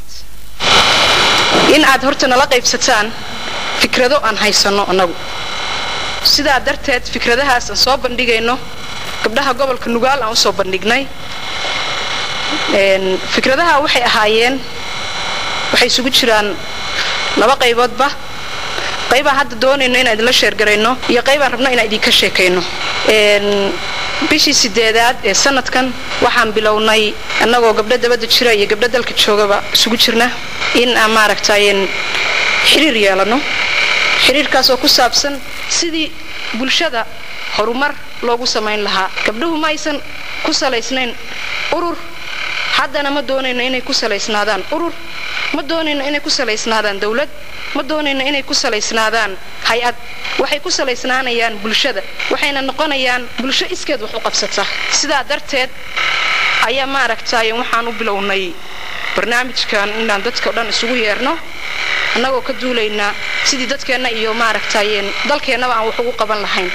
in aad horta nala qaybsataan fikrado aan haysanno annagu sidaa darteed fikradahaas aan soo bandhigayno gabdhaha gobolka nugaal aan usoo bandhignay fikradaha waxay ahaayeen waxay isugu jiraan laba qayboodba qaybaan hadda doonayno inaan idinla sheergarayno iyo qaybaan rabno inaan idinka sheekayno bishii sideedaad ee sanadkan waxaan bilownay annagoo gabdho dabadda jira iyo gabdho dalka joogaba isugu jirna in aan maaragtayen xiriir yeelano xiriirkaas oo ku saabsan sidii bulshada horumar loogu samayn lahaa gabdhuhu ma aysan ku salaysnayn urur haddana ma doonayno inay ku salaysnaadaan urur ma doonayno inay ku salaysnaadaan dawlad ma doonayno inay ku salaysnaadaan hay-ad waxay ku salaysnaanayaan bulshada waxayna noqonayaan bulsho iskeed wax u qabsata sidaa darteed ayaa maaragtay waxaan u bilownay barnaamijkan inaan dadka o dhan isugu yeerno annagoo ka duulaynaa sidii dadkeenna iyo maaragtayeen dalkeennaba aan wax ugu qaban lahayn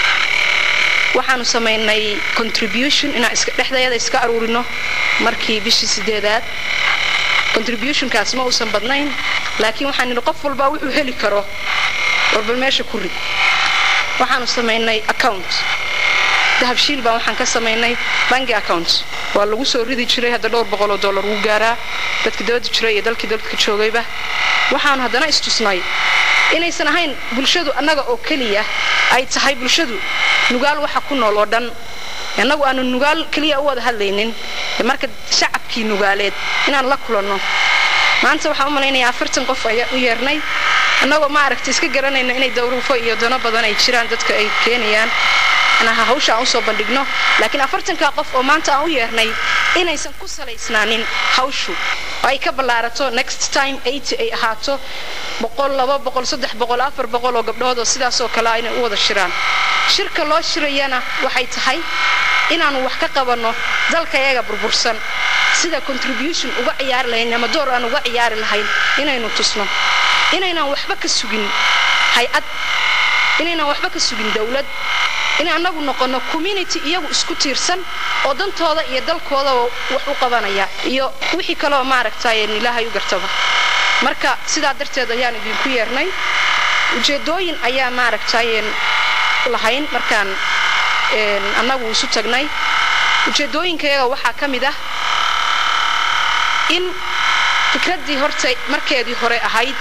waxaanu samaynay contribution inaan dhexdayada iska aruurino markii bishii sideedaad contributionkaas ma uusan badnayn laakiin waxaan nidhi qof walbaa wuxuu heli karo warbal meesha ku rid waxaanu samaynay account dahabshiil baan waxaan ka samaynay bangi account waa lagu soo ridi jiray hadda dhowr boqoloo dollar wuu gaaraa dadkii dabadda jiray iyo dalkii dalka joogayba waxaanu haddana istusnay inaysan ahayn bulshadu annaga oo keliya ay tahay bulshadu nugaal waxa ku nool oo dhan annagu aanu nugaal keliya u wada hadlaynin marka shacabkii nugaaleed inaan la kulanno maanta waxaan u malaynayaa afartan qof ayaa u yeernay annagoo maaragta iska garanayno inay dawruufo iyo dano badan ay jiraan dadka ay keenayaan anaha hawsha aan usoo bandhigno laakiin afartankaa qof oo maanta aan u yeernay inaysan ku salaysnaanin hawshu oo ay ka ballaarato next time eighty ay ahaato boqol laba boqol saddex boqol afar boqol oo gabdhood oo sidaasoo kale ah inay u wada shiraan shirka loo shirayana waxay tahay inaanu wax ka qabanno dalkayaga burbursan sida contribution uga ciyaari lahayn ama door aan uga ciyaari lahayn inaynu tusno inaynaan waxba ka sugin hay-ad inaynaan waxba ka sugin dawlad in annagu noqonno community iyagu isku tiirsan oo dantooda iyo dalkoodaba wax u qabanaya iyo wixii kaleoo maaragtay ilaahay u gartaba marka sidaa darteed ayaan idinku yeernay ujeedooyin ayaa maaragtayen lahayn markaan annagu isu tagnay ujeedooyinkayaga waxaa ka mid ah in fikraddii horta markeedii hore ahayd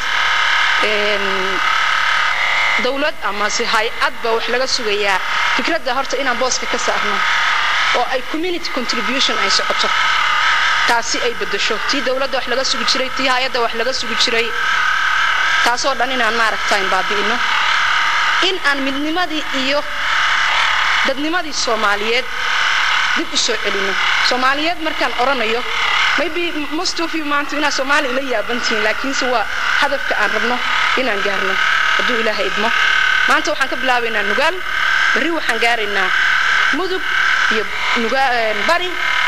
dawlad amase hay-adba wax laga sugayaa fikradda horta inaan booska ka saarno oo ay community contribution ay socoto taasi ay bedasho tii dawladda wax laga sugi jiray tii hay-adda wax laga sugi jiray taasoo dhan inaan maaragtayn baabi'ino in aan midnimadii iyo dadnimadii soomaaliyeed dib u soo celino soomaaliyeed markaan oranayo maybe most of you maanta inaad soomaali ila yaabantihiin laakiinse waa hadafka aan rabno inaan gaarno hadduu ilaahay idmo maanta waxaan ka bilaabaynaa nugaal berri waxaan gaaraynaa mudug iyo bari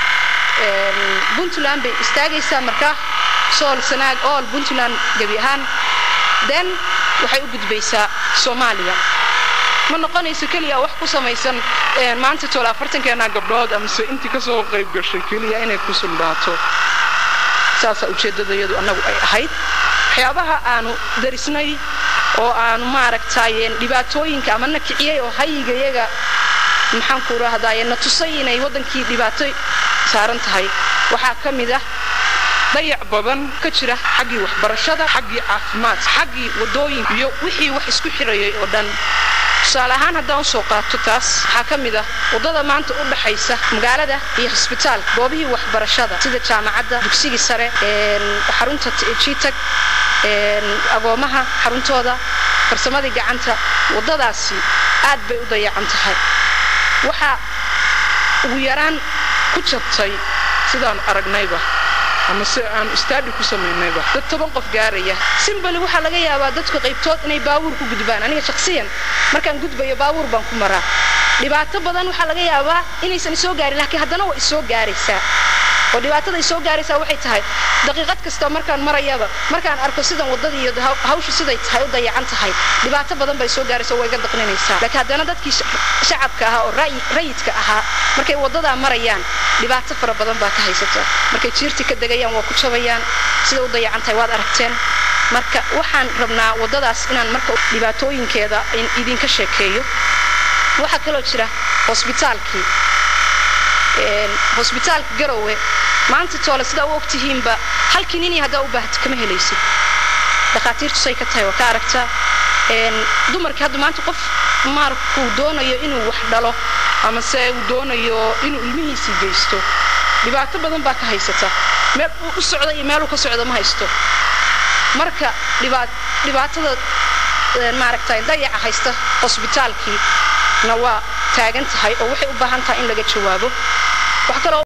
puntland bay istaagaysaa markaa sool sanaag ool puntland gebi ahaan then waxay u gudbaysaa soomaaliya ma noqonayso keliya wax ku samaysan maanta tool afartankeena gabdhood amase intii kasoo qayb gashay keliya inay ku suldhaato saasaa ujeeddadayadu annagu ay ahayd waxyaabaha aanu darisnay oo aanu maaragtayeen dhibaatooyinka ama na kiciyey oo hayigayaga maxaan ku rahdaye na tusay inay waddankii dhibaato saaran tahay waxaa ka mid ah dayac badan ka jira xaggii waxbarashada xaggii caafimaad xaggii waddooyin iyo wixii wax isku xirayay oo dhan tusaale ahaan haddaan usoo qaato taas waxaa ka mid ah waddada maanta u dhaxaysa magaalada iyo hosbitaal goobihii waxbarashada sida jaamacadda dugsigii sare xarunta jitag agoomaha xaruntooda farsamadii gacanta waddadaasi aad bay u dayacan tahay waxaa ugu yaraan ku jabtay sidaan aragnayba ama se aan istaadhi ku samaynayba dad toban qof gaaraya simbali waxaa laga yaabaa dadku qaybtood inay baabuur ku gudbaan aniga shakhsiyan markaan gudbayo baabuur baan ku maraa dhibaato badan waxaa laga yaabaa inaysan isoo gaarin laakiin haddana waa isoo gaaraysaa oo dhibaatada isoo gaaraysaa waxay tahay daqiiqad kasta markaan marayaba markaan arko sidan waddadii iyo hawshu siday tahay u dayacan tahay dhibaato badan bay soo gaaraysa way ga daqninaysaa laakiin haddana dadkii shacabka ahaa oo rayidka ahaa markay waddadaa marayaan dhibaato fara badan baa ka haysata markay jiirtii ka degayaan waa ku jabayaan sida u dayacan tahay waad aragteen marka waxaan rabnaa waddadaas inaan marka dhibaatooyinkeeda idinka sheekeeyo waxaa kaloo jira hosbitaalkii hosbitaalka garowe maanta toole sidaa u ogtihiinba halkii ninii haddaa u baahato kama helaysid dhakhaatiirtu say ka tahay waa ka aragtaa dumarkii hadda maanta qof maarkuu doonayo inuu wax dhalo amase uu doonayo inuu ilmihiisii geysto dhibaato badan baa ka haysata meel uu u socda iyo meeluu ka socda ma haysto marka dhibaatada maaragtay dayaca haysta hosbitaalkii na waa taagan tahay oo waxay u baahan tahay in laga jawaabo